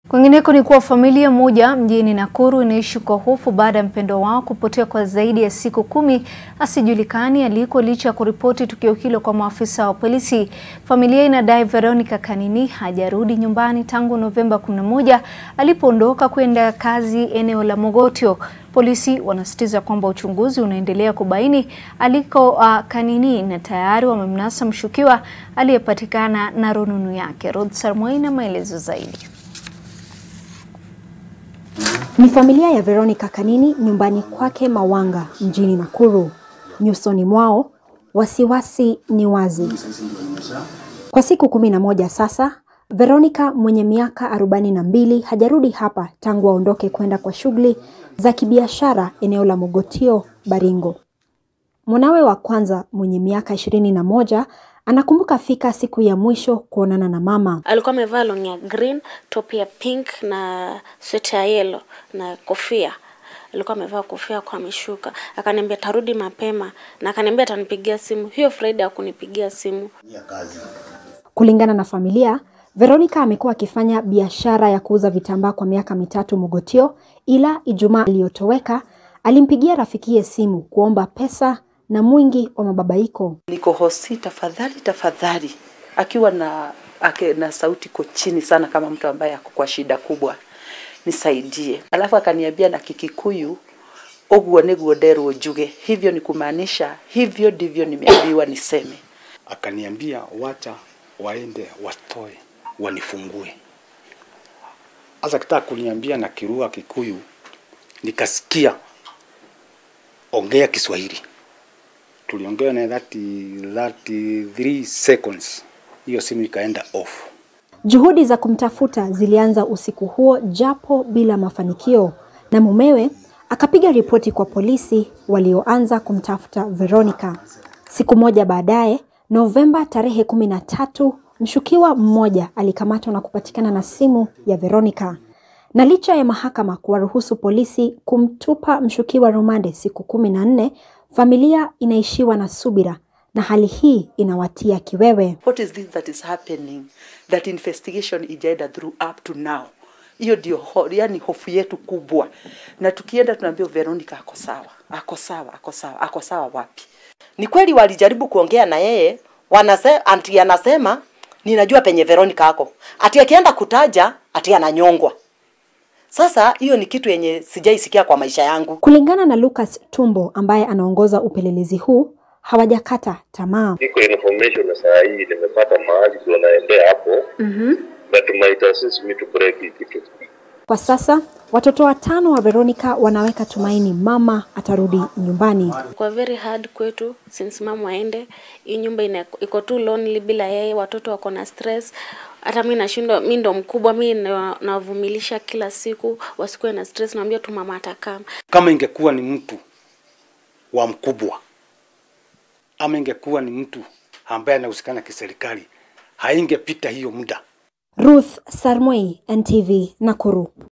Kwingineko ni kuwa familia moja mjini Nakuru inaishi kwa hofu baada ya mpendwa wao kupotea kwa zaidi ya siku kumi asijulikani aliko licha ya kuripoti tukio hilo kwa maafisa wa polisi. Familia inadai Veronica Kanini hajarudi nyumbani tangu Novemba 11 alipoondoka kwenda kazi eneo la Mogotio. Polisi wanasisitiza kwamba uchunguzi unaendelea kubaini aliko uh, Kanini na tayari wamemnasa mshukiwa aliyepatikana na rununu yake. Rod Sarmoi na maelezo zaidi. Ni familia ya Veronica Kanini nyumbani kwake Mawanga mjini Nakuru. Nyusoni mwao wasiwasi ni wazi. Kwa siku kumi na moja sasa, Veronica mwenye miaka arobaini na mbili hajarudi hapa tangu aondoke kwenda kwa shughuli za kibiashara eneo la Mogotio, Baringo. Mwanawe wa kwanza mwenye miaka ishirini na moja anakumbuka fika siku ya mwisho kuonana na mama. Alikuwa amevaa long ya green, top ya pink na sweta ya yellow na kofia. Alikuwa amevaa kofia kwa ameshuka. Akaniambia tarudi mapema na akaniambia atanipigia simu. Hiyo Friday hakunipigia simu. Kulingana na familia, Veronica amekuwa akifanya biashara ya kuuza vitambaa kwa miaka mitatu Mogotio, ila Ijumaa iliyotoweka alimpigia rafikiye simu kuomba pesa na mwingi wa mababaiko. Niko hosi, tafadhali tafadhali, akiwa na ake, na sauti ko chini sana, kama mtu ambaye ako kwa shida kubwa, nisaidie. Alafu akaniambia na Kikikuyu, oguo niguo nderwo njuge, hivyo ni kumaanisha hivyo ndivyo nimeambiwa niseme. Akaniambia wacha waende watoe wanifungue. Hasa kitaka kuniambia na kirua Kikuyu, nikasikia ongea Kiswahili tuliongea na 30, 33 seconds, hiyo simu ikaenda off. Juhudi za kumtafuta zilianza usiku huo japo bila mafanikio, na mumewe akapiga ripoti kwa polisi walioanza kumtafuta Veronica. Siku moja baadaye, Novemba tarehe kumi na tatu, mshukiwa mmoja alikamatwa na kupatikana na simu ya Veronica. Na licha ya mahakama kuwaruhusu polisi kumtupa mshukiwa rumande siku kumi na nne, familia inaishiwa na subira na hali hii inawatia kiwewe. What is this that is happening that investigation ijaenda through up to now? Hiyo ndio ho, yani hofu yetu kubwa, na tukienda tunaambia Veronica ako sawa, ako sawa, ako sawa, ako sawa wapi? Ni kweli walijaribu kuongea na yeye, wanase, anti anasema ninajua penye Veronica ako, ati akienda kutaja ati ananyongwa. Sasa hiyo ni kitu yenye sijaisikia kwa maisha yangu. Kulingana na Lucas Tumbo ambaye anaongoza upelelezi huu, hawajakata tamaa. iko information na saa hii nimepata mahali tunaendea hapo mm-hmm. but might assist me to break hii kitu Kwa sasa watoto watano wa Veronica wanaweka tumaini mama atarudi nyumbani. Kwa very hard kwetu since mama aende. Hii nyumba ina, iko too lonely bila yeye, watoto wako na stress. Hata mimi nashindwa, mimi ndo mkubwa, mimi na- nawavumilisha kila siku, wasikuwe na stress, naambia tu mama atakaa. Kama ingekuwa ni mtu wa mkubwa ama ingekuwa ni mtu ambaye anahusikana kiserikali, haingepita hiyo muda. Ruth Sarmoi, NTV, Nakuru.